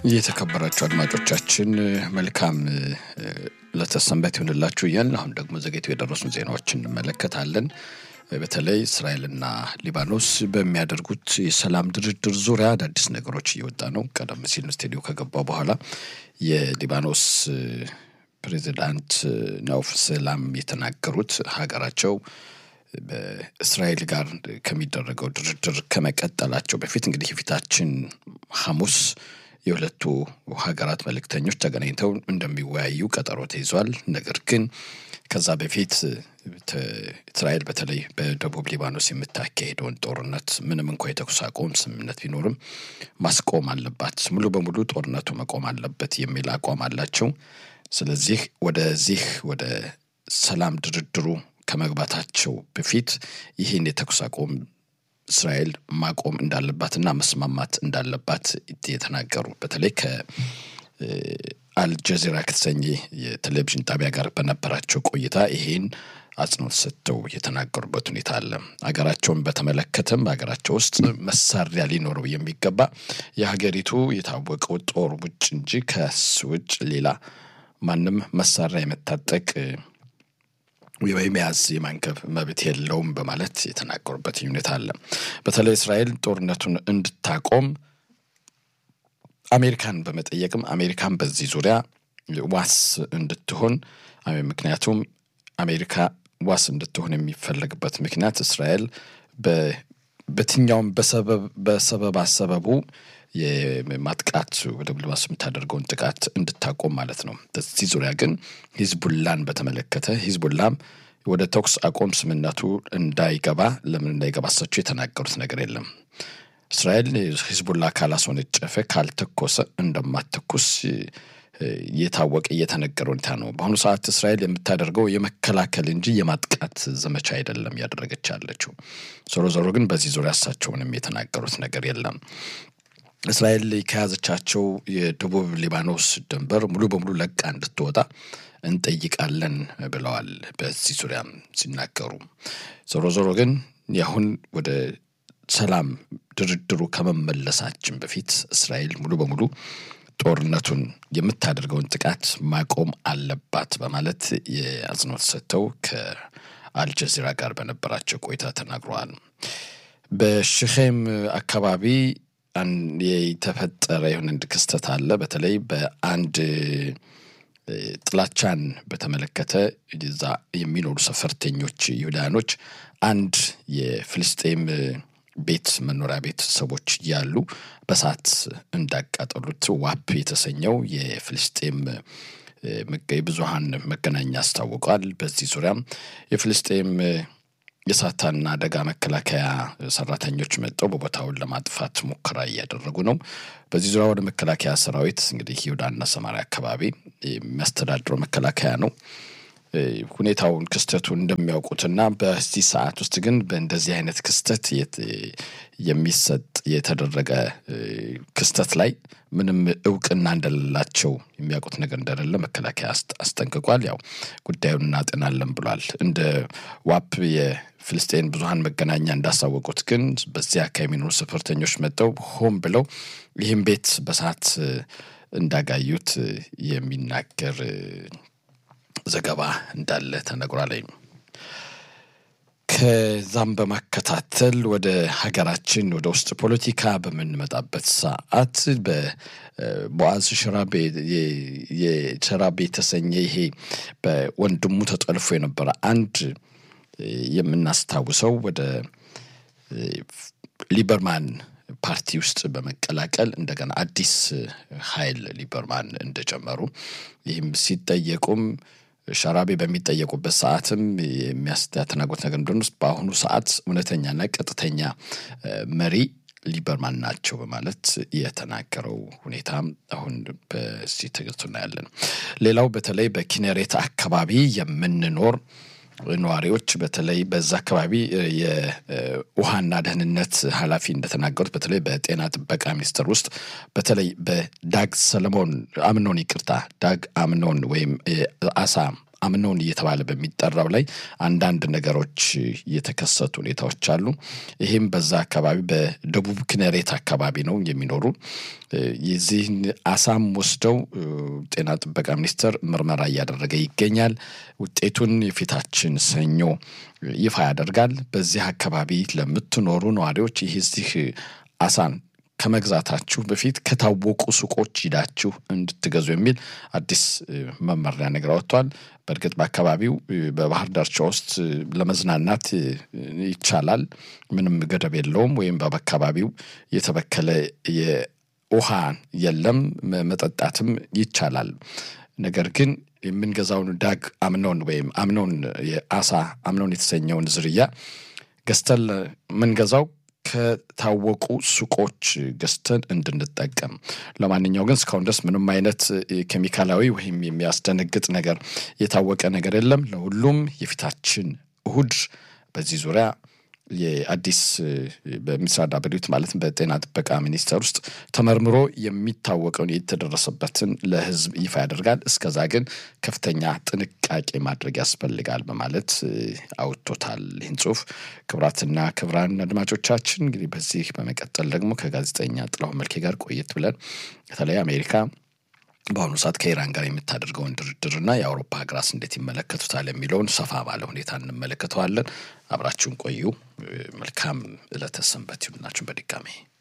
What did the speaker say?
የተከበራችሁ አድማጮቻችን መልካም ለተሰንበት ይሆንላችሁ እያልን አሁን ደግሞ ዘገይቶ የደረሱን ዜናዎችን እንመለከታለን። በተለይ እስራኤልና ሊባኖስ በሚያደርጉት የሰላም ድርድር ዙሪያ አዳዲስ ነገሮች እየወጣ ነው። ቀደም ሲል ስቱዲዮ ከገባው በኋላ የሊባኖስ ፕሬዚዳንት ናውፍ ሰላም የተናገሩት ሀገራቸው በእስራኤል ጋር ከሚደረገው ድርድር ከመቀጠላቸው በፊት እንግዲህ የፊታችን ሐሙስ የሁለቱ ሀገራት መልእክተኞች ተገናኝተው እንደሚወያዩ ቀጠሮ ተይዟል። ነገር ግን ከዛ በፊት እስራኤል በተለይ በደቡብ ሊባኖስ የምታካሄደውን ጦርነት ምንም እንኳ የተኩስ አቁም ስምምነት ቢኖርም ማስቆም አለባት፣ ሙሉ በሙሉ ጦርነቱ መቆም አለበት የሚል አቋም አላቸው። ስለዚህ ወደዚህ ወደ ሰላም ድርድሩ ከመግባታቸው በፊት ይህን የተኩስ አቁም እስራኤል ማቆም እንዳለባትና መስማማት እንዳለባት የተናገሩ በተለይ ከአልጀዚራ ከተሰኘ የቴሌቪዥን ጣቢያ ጋር በነበራቸው ቆይታ ይሄን አጽንኦት ሰጥተው የተናገሩበት ሁኔታ አለ። ሀገራቸውን በተመለከተም ሀገራቸው ውስጥ መሳሪያ ሊኖረው የሚገባ የሀገሪቱ የታወቀው ጦር ውጭ እንጂ ከሱ ውጭ ሌላ ማንም መሳሪያ የመታጠቅ የመያዝ የማንገብ መብት የለውም በማለት የተናገሩበት ሁኔታ አለ። በተለይ እስራኤል ጦርነቱን እንድታቆም አሜሪካን በመጠየቅም አሜሪካን በዚህ ዙሪያ ዋስ እንድትሆን ምክንያቱም አሜሪካ ዋስ እንድትሆን የሚፈለግበት ምክንያት እስራኤል በየትኛውም በሰበብ አሰበቡ የማጥቃት ወደ ሊባኖስ የምታደርገውን ጥቃት እንድታቆም ማለት ነው። በዚህ ዙሪያ ግን ሂዝቡላን በተመለከተ ሂዝቡላም ወደ ተኩስ አቆም ስምነቱ እንዳይገባ ለምን እንዳይገባ እሳቸው የተናገሩት ነገር የለም። እስራኤል ሂዝቡላ ካላስወነጨፈ ካልተኮሰ እንደማትተኩስ የታወቀ እየተነገረ ሁኔታ ነው። በአሁኑ ሰዓት እስራኤል የምታደርገው የመከላከል እንጂ የማጥቃት ዘመቻ አይደለም እያደረገች ያለችው። ዞሮ ዞሮ ግን በዚህ ዙሪያ እሳቸውንም የተናገሩት ነገር የለም። እስራኤል ከያዘቻቸው የደቡብ ሊባኖስ ድንበር ሙሉ በሙሉ ለቃ እንድትወጣ እንጠይቃለን ብለዋል። በዚህ ዙሪያም ሲናገሩ ዞሮ ዞሮ ግን ያሁን ወደ ሰላም ድርድሩ ከመመለሳችን በፊት እስራኤል ሙሉ በሙሉ ጦርነቱን የምታደርገውን ጥቃት ማቆም አለባት በማለት የአጽንኦት ሰጥተው ከአልጀዚራ ጋር በነበራቸው ቆይታ ተናግረዋል። በሽኼም አካባቢ የተፈጠረ የሆነ አንድ ክስተት አለ። በተለይ በአንድ ጥላቻን በተመለከተ እዛ የሚኖሩ ሰፈርተኞች ይሁዳኖች አንድ የፍልስጤም ቤት መኖሪያ ቤት ሰዎች እያሉ በሳት እንዳቃጠሉት ዋፕ የተሰኘው የፍልስጤም ብዙሃን መገናኛ አስታውቋል። በዚህ ዙሪያም የፍልስጤም የእሳትና አደጋ መከላከያ ሰራተኞች መጥተው በቦታውን ለማጥፋት ሙከራ እያደረጉ ነው። በዚህ ዙሪያ ወደ መከላከያ ሰራዊት እንግዲህ ይሁዳና ሰማሪያ አካባቢ የሚያስተዳድረው መከላከያ ነው ሁኔታውን ክስተቱን እንደሚያውቁትና በዚህ ሰዓት ውስጥ ግን በእንደዚህ አይነት ክስተት የሚሰጥ የተደረገ ክስተት ላይ ምንም እውቅና እንደሌላቸው የሚያውቁት ነገር እንደሌለ መከላከያ አስጠንቅቋል። ያው ጉዳዩን እናጤናለን ብሏል። እንደ ዋፕ የፍልስጤን ብዙሀን መገናኛ እንዳሳወቁት ግን በዚያ አካባቢ የሚኖሩ ሰፈርተኞች መጥተው ሆን ብለው ይህም ቤት በሰዓት እንዳጋዩት የሚናገር ዘገባ እንዳለ ተነግሯል። ከዛም በማከታተል ወደ ሀገራችን ወደ ውስጥ ፖለቲካ በምንመጣበት ሰዓት በቦአዝ ሽራቤ የሸራቤ የተሰኘ ይሄ በወንድሙ ተጠልፎ የነበረ አንድ የምናስታውሰው ወደ ሊበርማን ፓርቲ ውስጥ በመቀላቀል እንደገና አዲስ ኃይል ሊበርማን እንደጀመሩ ይህም ሲጠየቁም ሸራቤ በሚጠየቁበት ሰዓትም የሚያስተናግሩት ነገር እንደሆነ በአሁኑ ሰዓት እውነተኛና ቀጥተኛ መሪ ሊበርማን ናቸው በማለት የተናገረው ሁኔታ አሁን በዚህ ተገልጾ እናያለን። ሌላው በተለይ በኪነሬት አካባቢ የምንኖር ነዋሪዎች በተለይ በዛ አካባቢ የውሃና ደህንነት ኃላፊ እንደተናገሩት በተለይ በጤና ጥበቃ ሚኒስቴር ውስጥ በተለይ በዳግ ሰለሞን አምኖን ይቅርታ ዳግ አምኖን ወይም አሳ አምነውን እየተባለ በሚጠራው ላይ አንዳንድ ነገሮች የተከሰቱ ሁኔታዎች አሉ። ይህም በዛ አካባቢ በደቡብ ክነሬት አካባቢ ነው የሚኖሩ የዚህን አሳም ወስደው ጤና ጥበቃ ሚኒስቴር ምርመራ እያደረገ ይገኛል። ውጤቱን የፊታችን ሰኞ ይፋ ያደርጋል። በዚህ አካባቢ ለምትኖሩ ነዋሪዎች ይህ እዚህ አሳን ከመግዛታችሁ በፊት ከታወቁ ሱቆች ሂዳችሁ እንድትገዙ የሚል አዲስ መመሪያ ነገር ወጥቷል። በእርግጥ በአካባቢው በባህር ዳርቻ ውስጥ ለመዝናናት ይቻላል፣ ምንም ገደብ የለውም። ወይም በአካባቢው የተበከለ የውሃ የለም፣ መጠጣትም ይቻላል። ነገር ግን የምንገዛውን ዳግ አምኖን ወይም አምኖን የአሳ አምኖን የተሰኘውን ዝርያ ገዝተን የምንገዛው ከታወቁ ሱቆች ገዝተን እንድንጠቀም። ለማንኛው ግን እስካሁን ድረስ ምንም አይነት ኬሚካላዊ ወይም የሚያስደነግጥ ነገር የታወቀ ነገር የለም። ለሁሉም የፊታችን እሁድ በዚህ ዙሪያ የአዲስ በሚስራ ዳብሊት ማለትም በጤና ጥበቃ ሚኒስቴር ውስጥ ተመርምሮ የሚታወቀውን የተደረሰበትን ለሕዝብ ይፋ ያደርጋል። እስከዛ ግን ከፍተኛ ጥንቃቄ ማድረግ ያስፈልጋል በማለት አውጥቶታል ይህን ጽሁፍ። ክቡራትና ክቡራን አድማጮቻችን እንግዲህ በዚህ በመቀጠል ደግሞ ከጋዜጠኛ ጥላሁን መልኬ ጋር ቆየት ብለን በተለይ አሜሪካ በአሁኑ ሰዓት ከኢራን ጋር የምታደርገውን ድርድርና የአውሮፓ ሀገራት እንዴት ይመለከቱታል የሚለውን ሰፋ ባለ ሁኔታ እንመለከተዋለን። አብራችሁን ቆዩ። መልካም ዕለተ ሰንበት ይሁንላችሁ በድጋሜ